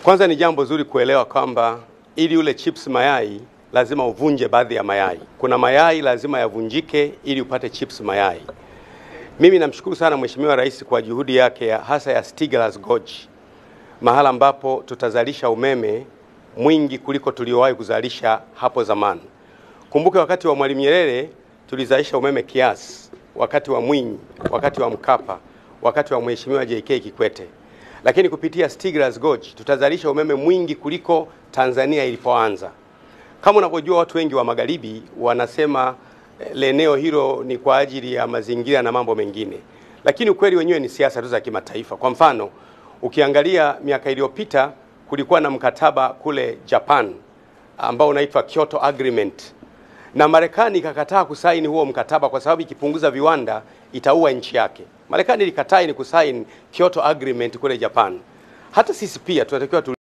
Kwanza ni jambo zuri kuelewa kwamba ili ule chips mayai lazima uvunje baadhi ya mayai. Kuna mayai lazima yavunjike ili upate chips mayai. Mimi namshukuru sana Mheshimiwa Rais kwa juhudi yake ya hasa ya Stiegler's Gorge, mahala ambapo tutazalisha umeme mwingi kuliko tuliowahi kuzalisha hapo zamani. Kumbuke wakati wa Mwalimu Nyerere tulizalisha umeme kiasi, wakati wa Mwinyi, wakati wa Mkapa, wakati wa Mheshimiwa JK Kikwete, lakini kupitia Stiegler's Gorge tutazalisha umeme mwingi kuliko Tanzania ilipoanza. Kama unavyojua, watu wengi wa magharibi wanasema eh, eneo hilo ni kwa ajili ya mazingira na mambo mengine, lakini ukweli wenyewe ni siasa tu za kimataifa. Kwa mfano, ukiangalia miaka iliyopita kulikuwa na mkataba kule Japan ambao unaitwa Kyoto Agreement na Marekani ikakataa kusaini huo mkataba kwa sababu ikipunguza viwanda itaua nchi yake. Marekani ilikataa ni kusaini Kyoto Agreement kule Japan. Hata sisi pia tunatakiwa tu